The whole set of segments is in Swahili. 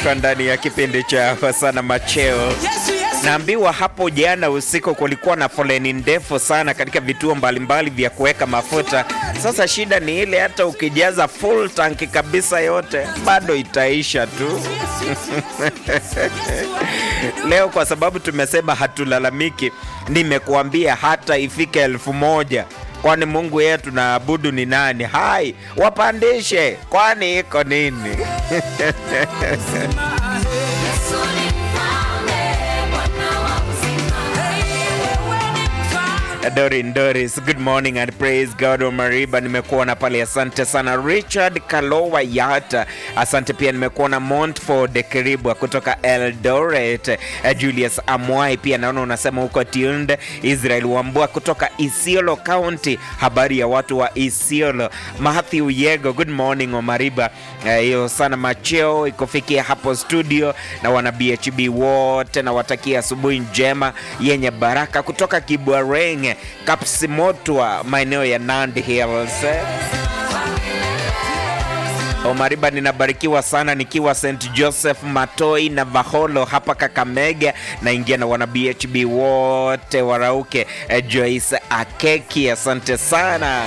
Niko ndani ya kipindi cha Hosana Macheo. Naambiwa hapo jana usiku kulikuwa na foleni ndefu sana katika vituo mbalimbali vya kuweka mafuta. Sasa shida ni ile, hata ukijaza full tanki kabisa yote bado itaisha tu. Leo kwa sababu tumesema hatulalamiki, nimekuambia hata ifike elfu moja kwani Mungu yeye tunaabudu ni nani? Hai, wapandishe, kwani iko nini? Dorin Doris, good morning and praise God. Omariba, nimekuona pale, asante sana. Richard Kalowa Yata, asante pia. Nimekuona Montford Kiribwa kutoka Eldoret. Julius Amwai pia naona unasema huko tuned. Israel Wambua kutoka Isiolo County, habari ya watu wa Isiolo. Matthew Yego, good morning Omariba. Hiyo uh, sana macheo ikufikia hapo studio na wana BHB wote, na watakia asubuhi njema yenye baraka kutoka Kibwareng Kapsimotwa, maeneo ya Nandi Hills. Omariba, ninabarikiwa sana nikiwa St Joseph Matoi na Vaholo hapa Kakamega. Naingia na wana BHB wote warauke. Joyce Akeki, asante sana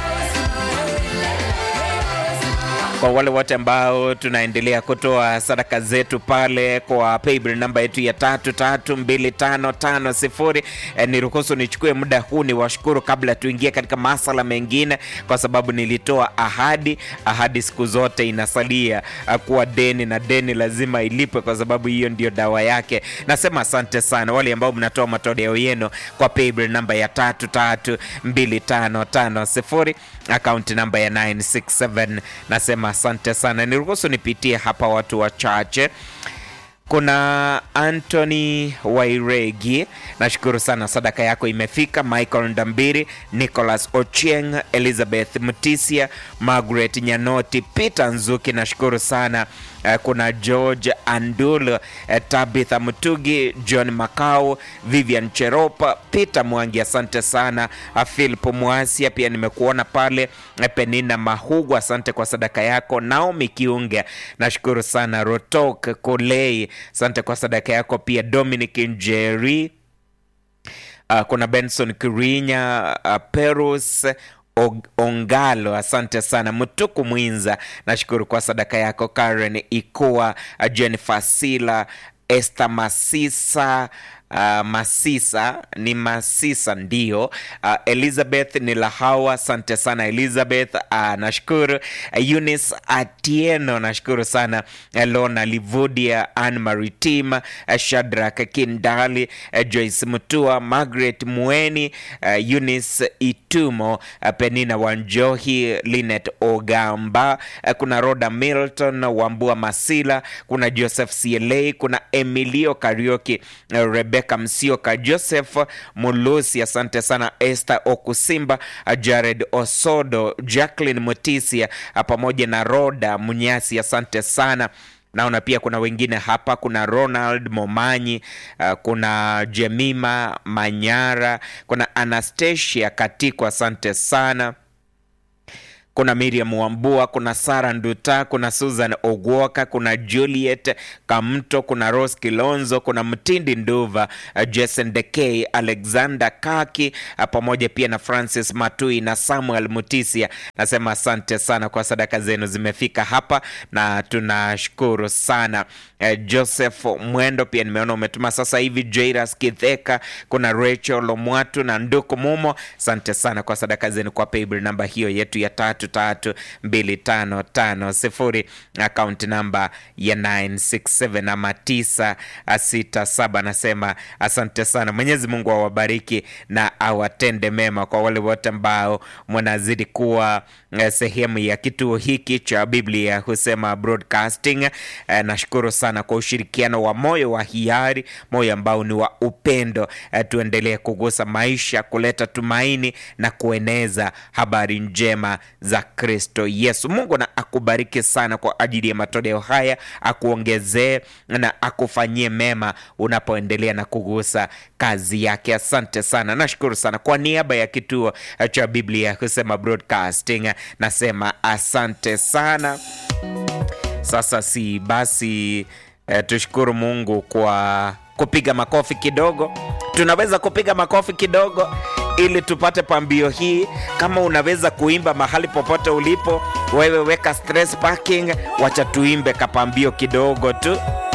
kwa wale wote ambao tunaendelea kutoa sadaka zetu pale kwa paybill namba yetu ya tatu tatu mbili tano tano sifuri. E, niruhusu nichukue muda huu ni washukuru kabla tuingie katika masala mengine, kwa sababu nilitoa ahadi. Ahadi siku zote inasalia kuwa deni, na deni lazima ilipwe, kwa sababu hiyo ndio dawa yake. Nasema asante sana wale ambao mnatoa matoleo yenu kwa paybill namba ya tatu tatu mbili tano tano sifuri, akaunti namba ya 967 nasema asante sana. Niruhusu nipitie hapa watu wachache. Kuna Anthony Wairegi, nashukuru sana, sadaka yako imefika. Michael Ndambiri, Nicholas Ochieng, Elizabeth Mtisia, Margaret Nyanoti, Peter Nzuki, nashukuru sana. Kuna George Andul, Tabitha Mtugi, John Makau, Vivian Cheropa, Peter Mwangi, asante sana. Philip Mwasia pia nimekuona pale. Penina Mahugu, asante kwa sadaka yako. Naomi Kiunge, nashukuru sana. Rotok Kolei, asante kwa sadaka yako pia. Dominic Njeri, uh, kuna Benson Kirinya, uh, Perus Ongalo, asante sana. Mtuku Mwinza, nashukuru kwa sadaka yako. Karen Ikuwa, Jennifer Sila, Esther Masisa Uh, Masisa ni Masisa ndio. Uh, Elizabeth ni Lahawa, asante sana Elizabeth. Uh, nashukuru. Uh, Eunice Atieno, nashukuru sana. Uh, Lona Livudia, Anne Maritim, uh, Shadrack Kindali, uh, Joyce Mutua, Margaret Mweni, uh, Eunice Itumo, uh, Penina Wanjohi, Linet Ogamba, uh, kuna Roda Milton, Wambua Masila, kuna Joseph CLA, kuna Emilio Karioki, uh, Rebecca Msioka, Joseph Mulusi, asante sana. Esther Okusimba, Jared Osodo, Jacqueline Mutisia pamoja na Roda Munyasi, asante sana. Naona pia kuna wengine hapa, kuna Ronald Momanyi, uh, kuna Jemima Manyara, kuna Anastasia Katiko, asante sana kuna Miriam Wambua, kuna Sara Nduta, kuna Susan Ogwoka, kuna Juliet Kamto, kuna Rose Kilonzo, kuna Mtindi Nduva, Jason Dekey, Alexander Kaki pamoja pia na Francis Matui na Samuel Mutisia. Nasema asante sana kwa sadaka zenu zimefika hapa na tunashukuru sana. Joseph Mwendo pia nimeona umetuma sasa hivi. Jairas Kitheka, kuna Rachel Lomwatu na Nduku Mumo, asante sana kwa sadaka zenu kwa paybill namba hiyo yetu ya tatu tatu mbili tano tano sifuri akaunti namba ya 967 ama 967. Nasema asante sana. Mwenyezi Mungu awabariki na awatende mema. Kwa wale wote ambao mnazidi kuwa sehemu ya kituo hiki cha Biblia Husema Broadcasting, nashukuru sana kwa ushirikiano wa moyo wa hiari, moyo ambao ni wa upendo. Tuendelee kugusa maisha, kuleta tumaini na kueneza habari njema za Kristo Yesu. Mungu na akubariki sana kwa ajili ya matoleo haya, akuongezee na akufanyie mema unapoendelea na kugusa kazi yake. Asante sana, nashukuru sana kwa niaba ya kituo cha Biblia Husema Broadcasting, nasema asante sana. Sasa si basi E, tushukuru Mungu kwa kupiga makofi kidogo. Tunaweza kupiga makofi kidogo ili tupate pambio hii. Kama unaweza kuimba mahali popote ulipo, wewe weka stress parking, wacha tuimbe kapambio kidogo tu.